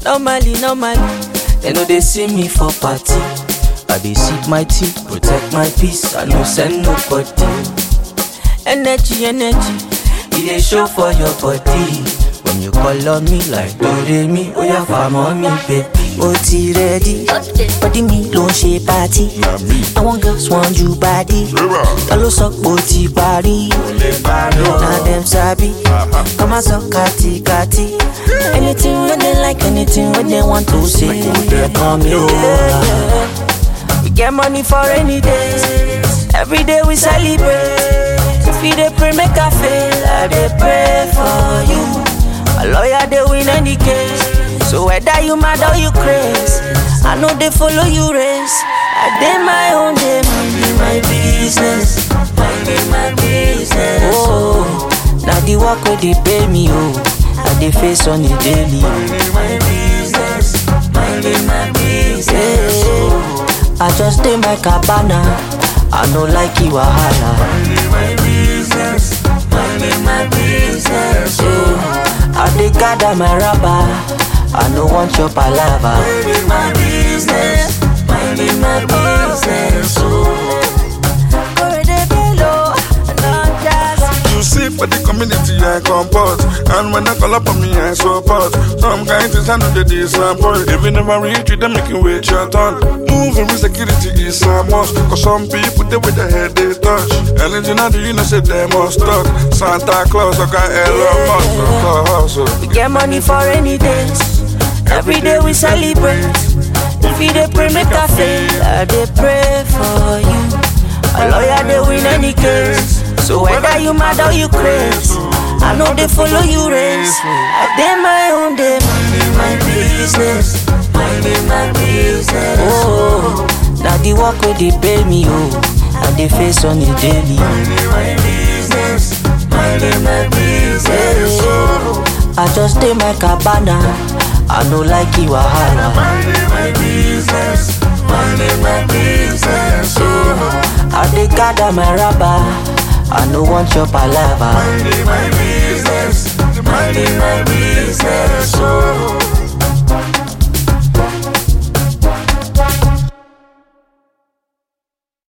Normally, normally, they know they see me for party. I dey sip my tea, protect my peace. I no send nobody. Energy, energy, it dey show for your body. When you call on me like Doremi, oh yeah, farm on me, baby. ó ti rẹ́dí bọ́dí mi ló ń ṣe pátí àwọn girls want you body ta ló sọ pé ó ti parí na dem sabi kọ́ máa sọ kátikati anything wey dem like anything wey dem want to say dem kàn mí o. We get money for rainy days. Every day we celebrate. If you dey pray, make I fail. I dey pray for you. A lawyer dey win any case. So whether you mad or you craze, I know they follow you race. I dey my own day, minding my business, minding my business. Oh, now the work where they pay me, oh, I dey face on the daily. Minding my business, minding my business. Oh. I just dey my cabana. I no like you wahala. Minding my business, minding my business. Yeah. I dey gather my rubber. I no want your palava. Minding my business, minding my business. Oh. You see for the community I comport And when I call up on me I support Some kind things I know they disappoint If you never reach you, they make you wait your turn Moving with security is a must Cause some people they with their head they touch Anything I do you know say they must talk Santa Claus I got Elon Musk for hustle We get money for rainy days. Every day we celebrate. If you dey pray, make I fail. I dey pray for you. A lawyer dey win any case. So whether you mad or you craze, I know they follow you race. I dey my own day, minding my business, minding my business. Oh, now the work where they pay me, oh, I dey face on the daily. Minding my business, minding my business. Oh. I just dey my cabana. I no like you wahala. Minding my business, minding my business. Yeah. I dey gather my rubber. I no want your palava. Minding my business, minding my business. Oh.